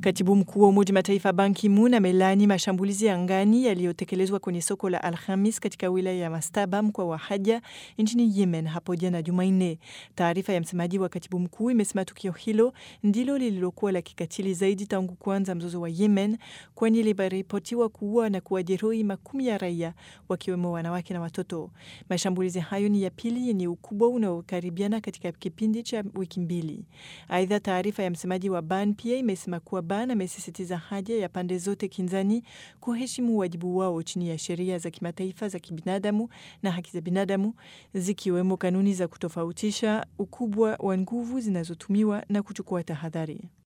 Katibu mkuu wa Umoja Mataifa Ban Ki-moon amelaani mashambulizi ya angani yaliyotekelezwa kwenye soko la Alhamis katika wilaya ya Mastaba mkoa wa Haja nchini Yemen hapo jana Jumanne. Taarifa ya msemaji wa katibu mkuu imesema tukio hilo ndilo lililokuwa la kikatili zaidi tangu kuanza mzozo wa Yemen, kwani limeripotiwa kuua na kuwajeruhi makumi ya raia wakiwemo wanawake na watoto. Mashambulizi hayo ni ya pili yenye ukubwa unaokaribiana katika kipindi cha wiki mbili. Aidha, taarifa ya msemaji wa Ban pia imesema kuwa Ban amesisitiza haja ya pande zote kinzani kuheshimu wajibu wao chini ya sheria za kimataifa za kibinadamu na haki za binadamu zikiwemo kanuni za kutofautisha ukubwa wa nguvu zinazotumiwa na kuchukua tahadhari.